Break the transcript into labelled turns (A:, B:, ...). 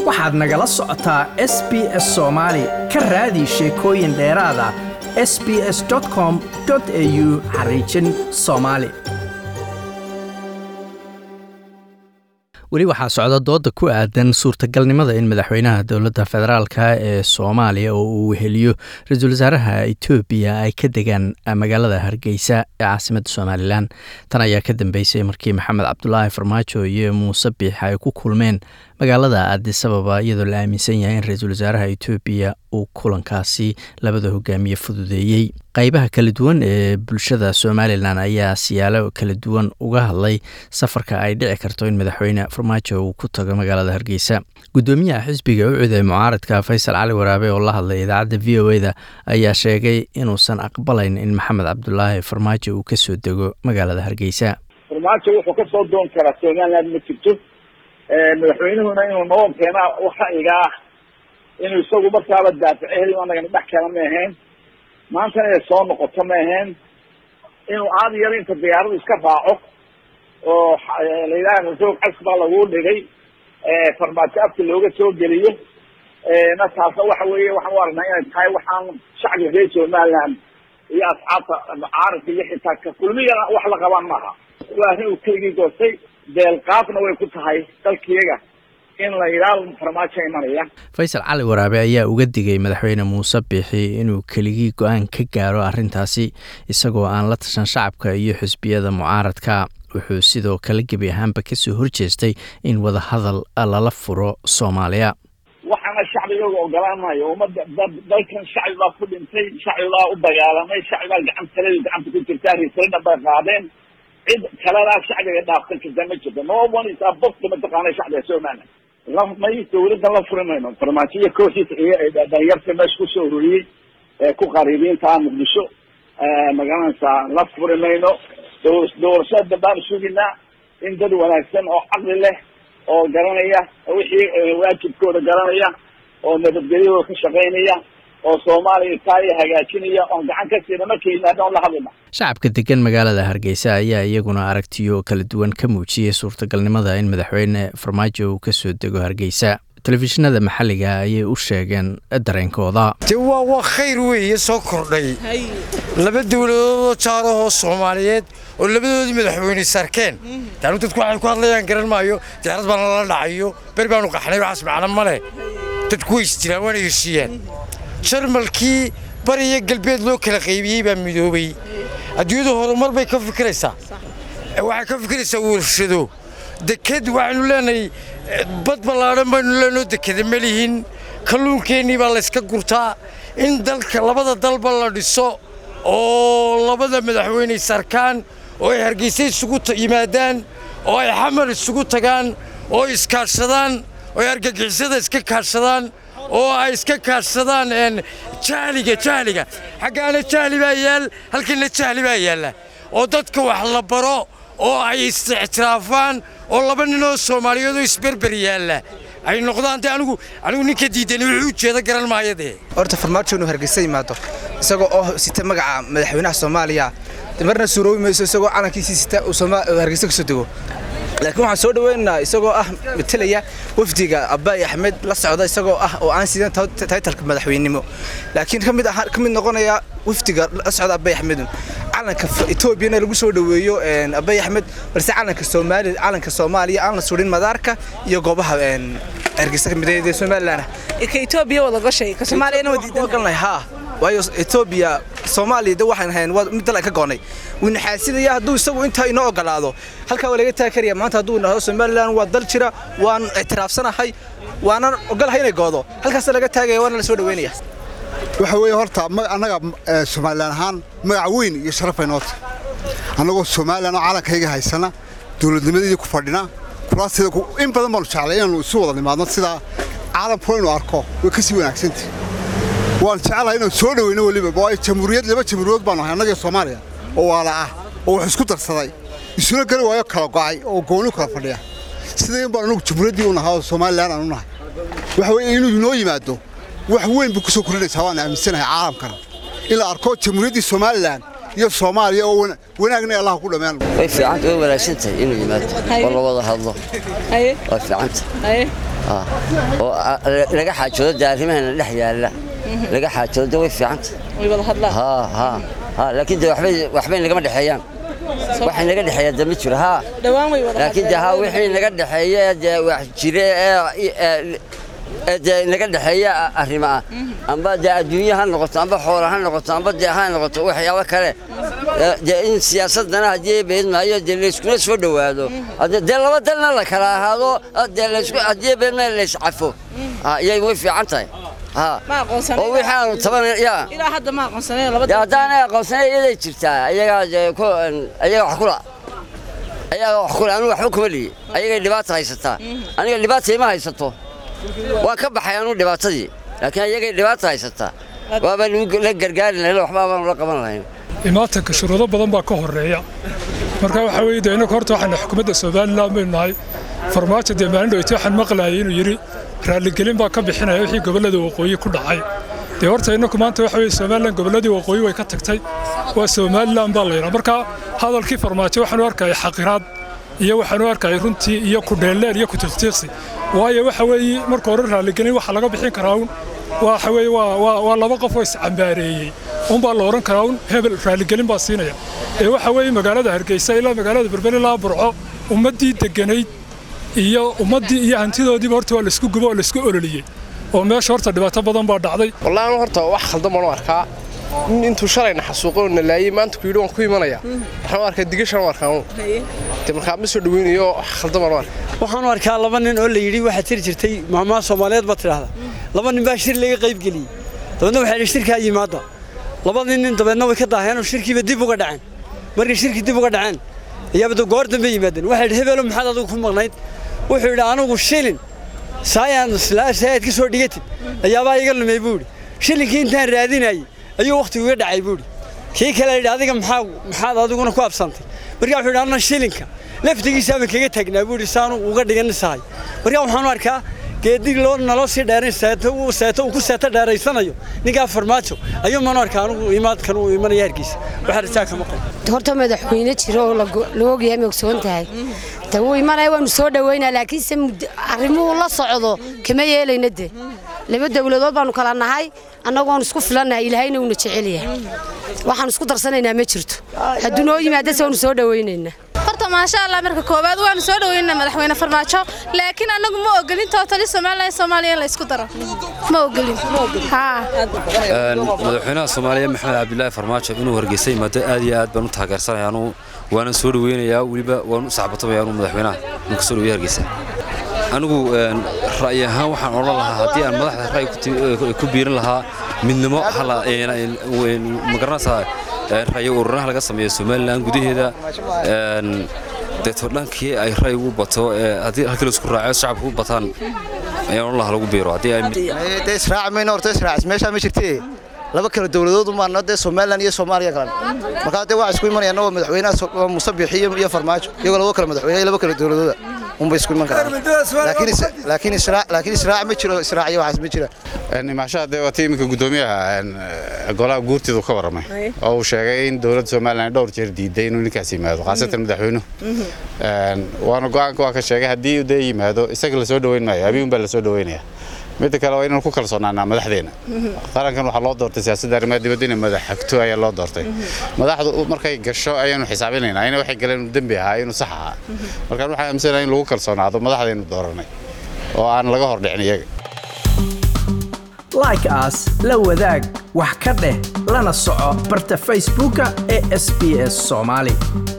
A: waxaad nagala socotaa s b s soomaali ka raadi sheekooyin dheeraada s b s com au xariijin soomaali weli waxaa socda dooda ku aadan suurtagalnimada in madaxweynaha dowladda federaalka ee soomaaliya oo uu weheliyo ra-iisul wasaaraha etoobiya ay ka degaan magaalada hargeysa ee caasimadda somalilan tan ayaa ka dambeysay markii maxamed cabdulaahi farmaajo iyo muuse biix ay ku kulmeen magaalada aadisababa iyadoo la aaminsan yahay in ra-iisul wasaaraha etoobiya uu kulankaasi labada hogaamiye fududeeyey qaybaha kala duwan ee bulshada somalilan ayaa siyaalo kala duwan uga hadlay safarka ay dhici karto in madaxweyne farmaajo uu ku tago magaalada hargeysa gudoomiyaha xisbiga u ciday mucaaradka faysal cali waraabe oo la hadlay idaacadda v o eda ayaa sheegay inuusan aqbalayn in maxamed cabdulaahi farmaajo uu kasoo dego magaalada hargeysa
B: farmaajo wuxuu kasoo doon karaa somaliland ma jirto madaxweynuhuna inuu noo keenaa ra'yiga ah inuu isagu markaaba daafico heli anagana dhex keena ma ahayn maantana inay soo noqoto ma ahayn inuu aad yaro inta diyaaradu iska raaco oo layidhaha roog casbaa lagu dhigay farmaajo afka looga soo geliyo na taasna waxa weeye waxaan u aragnaa inay tahay waxaan shacbiga reer somaliland iyo asxaabta caalamka iyo xitaa ka kulmiyana wax la qabaan maaha waa arrin uu keligii doortay deelqaafna way ku tahay dalkiyaga in la yidhaahdo farmaajo imanaya
A: faysal cali waraabe ayaa uga digay madaxweyne muuse biixi inuu keligii go-aan ka gaaro arrintaasi isagoo aan la tashan shacabka iyo xisbiyada mucaaradka wuxuu sidoo kale gebi ahaanba kasoo horjeestay in wadahadal lala furo soomaaliya
B: waxaana shacbigooga ogolaan maayo ummadda dalkan shacbi baa ku dhintay shacbi baa u dagaalamay shacbi baa gacan taladu gacanta ku jirtaa risalina bay qaadeen cid kaladaa shacbiga dhaafsan karta ma jirto no one is above mataqaana shacbiga somaliland may dawladdan la furi mayno farmaajo iyo kooxiisa iyo dhalinyarta meesha kusoo ururiyey ee ku qariibiinta muqdisho magaranaysaa la furi mayno doorashada dambaan suginaa in dad wanaagsan oo caqli leh oo garanaya wixii waajibkooda garanaya oo nabadgelyadooda ka shaqaynaya oo soomaaliya taaya hagaajinaya oon gacan ka siina markay yimaadaan la hadlina
A: shacabka degan magaalada hargeysa ayaa iyaguna aragtiyo kala duwan ka muujiyey suurtagalnimada in madaxweyne farmaajo uu kasoo dego hargeysa telefishinada maxalliga ayay u sheegeen dareenkooda
C: de waa waa khayr weeye soo kordhay laba dowladoodoo jaarahoo soomaaliyeed oo labadoodii madaxweyne sarkeen taanu dadku waxay ku hadlayaan garan maayo diyaarad baana lala dhacayo ber baanu qaxnay waxaas macno ma leh dadku way isjiraan waana heshiiyaan jarmalkii bariya galbeed loo kala qaybiyey baa midoobay adduunyadu horumar bay ka fikiraysaa waxay ka fikiraysaa warshado deked waxaynu leenahay bad ballaadhan baynu leenoo dekeda ma lihin kalluunkeennii baa layska gurtaa in dalka labada dalba la dhiso oo labada madaxweyney sarkaan oo ay hargeysa isugu yimaadaan oo ay xamar isugu tagaan oo iskaadhsadaan oo ay argagixisada iska kaadhsadaan oo ay iska kaadhsadaan jahliga jahliga xaggaana jahli baa yaal halkana jahli baa yaalla oo dadka wax la baro oo ay is-ictiraafaan oo laba ninoo soomaaliyeed oo isberber yaalla ay noqdaan de anigu anigu ninka diidani wuxuu ujeeda garan maayo dee
D: horta farmaajo inuu hargeysa yimaado isagoo oo sita magaca madaxweynaha soomaaliya marna suuroobi mayso isagoo calankiisii sita uu hargeysa kasoo dego laakiin waxaan soo dhaweynaynaa isagoo ah matelaya wafdiga abaay axmed la socda isagoo ah oo aan sidan taytalka madaxweynenimo laakiin ka mid ka mid noqonaya wafdiga la socda abaay axmedun calanka etoobiyana lagu soo dhaweeyo abaay axmed balse calanka soomaali calanka soomaaliya aan la surin madaarka iyo goobaha hargeysa kamid ee somaliland
E: ka etoobiya wada gashay ka soomaaliyana
D: wadiidan haa waayo etoobiya soomaaliya de waxaan ahayn waa mid dal ay ka goonay wuuna xaasidaya hadduu isagu intaa inoo ogolaado halkaa waa laga taagi karaya maanta hadduu nahdo somaliland waa dal jira waan ictiraafsanahay waanan ogolahay inay goodo halkaasa laga taagaya waana la soo dhaweynaya
F: waxa weeye horta annaga somalilan ahaan magac weyn iyo sharafay noota annagoo somalilan oo calankayga haysana dowladnimadeedii ku fadhina kuraasida in badan baanu jeclay inaanu isu wada nimaadno sidaa caalamkuna inuu arko way ka sii wanaagsantah waan jeclahay inaan soo dhaweyno weliba waayo jamhuuriyad laba jamhuuriyood baanu ahay annagii soomaaliya oo waala ah oo wax isku darsaday isuna gari waayo kala go'ay oo gooni kala fadhiya sida in baan anugu jamhuuriyaddii u nahaa oo somalilan aan u nahay waxa weeye inuu inoo yimaado wax weyn buu ku soo kordhinaysaa waan aaminsanahay caalamkana in la arko jamhuuriyaddii somalilan iyo soomaaliya oo wanaagna allah ku dhammaan
G: way fiicanta way wanaagsan tahay inuu yimaado oo la wada hadlo way fiicanta oo laga xaajoodo dee arrimahana dhex yaalla laga xaajoodo dee way fiicanta
E: way wada hadlaan
G: ha ha ha laakiin dee waxbay waxbay nagama dhexeeyaan waxay naga dhexeeya dee ma jiro ha
E: dhawaan way wada
G: laakiin dee ha wixii naga dhexeeya ee dee wax jire ee ee dee naga dhexeeya arrimo ah amba dee adduunye ha noqoto amba xoola ha noqoto amba dee ha noqoto waxyaabo kale dee in siyaasadana haddii beed maayo dee layskuna soo dhowaado dee laba dalna la kala ahaado dee laysku haddii beed maayo layscafo iyay way fiican tahay
E: ma aqoonsanay
G: oo wixii aanu taban yaa
E: ilaa hadda ma aqoonsanay laba
G: dee haddaanay aqoonsanay iyaday jirtaa ayagaa dee ku ayaga wax kula ayaga wax kula anigu waxba kuma lihi ayagay dhibaata haysataa aniga dhibaata ima haysato waan ka baxay anu dhibaatadii laakiin ayagay dhibaata haysataa waaba la gargaari lahayn waxba baanu la qaban lahayn
H: imaatanka shuruudo badan baa ka horeeya marka waxaa weeye dee innagu horta waxaana xukuumadda somalilan baynu nahay farmaajo dee maalin dhoweyta waxaan maqlaayay inuu yidhi raalligelin baa ka bixinaya wixii gobollada waqooyi ku dhacay dee horta innagu maanta waxa weeye somalilan gobolladii waqooyi way ka tagtay waa somalilan baa layidhaa marka hadalkii farmaajo waxaanu arkaya xaqiraad iyo waxaanu arkaya runtii iyo kudheelleer iyo kutiqtiiqsi waayo waxa weeye marka hore raalligelin waxa laga bixin karaa un waxa weeye waa waa laba qof oo iscambaareeyey unbaa la odhan karaa un hebel raalligelin baa siinaya ee waxa weeye magaalada hargeysa ilaa magaalada berbel ilaa burco ummaddii degganayd iyo ummaddii iyo hantidoodiiba horta waa laisku gubo oo laisku ololiyey oo meesha horta dhibaato badan baa dhacday
I: wallahi anu horta wax khaldan baan u arkaa nin intuu shalayna xasuuqay oo na laayey maanta ku yidhi waan ku imanaya waxaan u arkaa digashan u arkaa de markaa ma soo dhaweynayo wax khaldan baan u arkaa
J: waxaan u arkaa laba nin oo la yidhi waxaa tiri jirtay maamaha soomaaliyeed baad tidhaahda laba nin baa shir laga qayb geliyey dabeedna waxaa yidhi shirkaa yimaada labadii nin dabeedna way ka daaheen oo shirkiiba dib uga dhaceen markay shirkii dib uga dhaceen ayaaba goor dambe yimaadeen waxaa yidhi hebeelo maxaad adigu ku maqnayd wuxuu yidhi anigu shilin saayaan saayaad ka soo dhigatid ayaabaa iga lumay buu yidhi shilinkii intaan raadinayey ayuu wakhtigu iga dhacay buu yidhi kii kale yidhi adiga maxaa maxaad adiguna ku absantay markaa wuxuu yidhi anna shilinka laftigiisaabaan kaga taagnaa buu yidhi saanu uga dhiganisahay markaa waxaan u arkaa geedi loo naloo sii dheerayn seeto uu seeto uu ku seeto dheeraysanayo ninkaa farmaajo ayuu maan arkaa anigu imaadkan uu imanaya hargeysa waxaa risaa kama qabo
K: horta madaxweyne jiro oo la ogyahay ma ogsoon tahay ta wuu imanaya waanu soo dhaweynaa laakiinse arrimuhu la socdo kama yeelayna de laba dowladood baanu kala nahay annagoon isku filannahay ilaahayna uuna jecel yahay waxaan isku darsanaynaa ma jirto hadduu noo yimaadase waanu soo dhawaynaynaa
L: horta maasha allah marka koowaad waanu soo dhaweynaa madaxweyne farmaajo laakiin annagu ma ogolin tootali somalilan soomaaliya in la isku daro ma ogolin
M: madaxweynaha soomaaliya maxamed cabdilaahi farmaajo inuu hargeysa yimaado aad iyo aad baan u taageersanaya anuu waana soo dhaweynayaa weliba waan u sacbatamaya anuu madaxweynaha inuu kasoo dhaweeya hargeysa anigu ra'yi ahaan waxaan odhan lahaa haddii aan madaxda ra'yi ku biirin lahaa midnimo magaranaysaa ra'yi ururanaha laga sameeyo somalilan gudaheeda deeto dhankii ay ra'yi ugu bato haddii halkii laisku raaco shacabku u bataan ayaan odhan lahaa lagu biiro haddii
N: israac mayno horta israac meeshaa ma jirtee laba kala dowladood umaano dee somalilan iyo soomaaliya kalan markaa dee waxaa isku imanayaan oo madaxweynaha muuse biixi iyo farmaajo iyagoo laba kala madaxweyne laba kala dowladooda unbay isku iman karaan laakiin israac ma jiro israac iyo waxaas ma jira
O: imaashaha dee waata iminka guddoomiyaha golaha guurtiidu ka warramay oo uu sheegay in dowladda somalilan dhowr jeer diiday inuu ninkaas yimaado khaasatan madaxweynuhu waana go-aanka waa ka sheegay haddii dee yimaado isaga lasoo dhaweyn maayo abiun baa lasoo dhaweynaya midda kale waa inaan ku kalsoonaanaa madaxdeena qarankan waxaa loo doortay siyaasadda arrimaha dibadda inay madax xagto ayaa loo doortay madaxdu markay gasho ayaanu xisaabinaynaa ina waxay galeen inuu dembi ahaa inuu sax ahaa markaan waxaan aaminsanahay in lagu kalsoonaado madaxdaynu dooranay oo aan laga hordhicin iyaga
A: like as la wadaag wax ka dheh lana soco barta facebooka ee sb s soomaali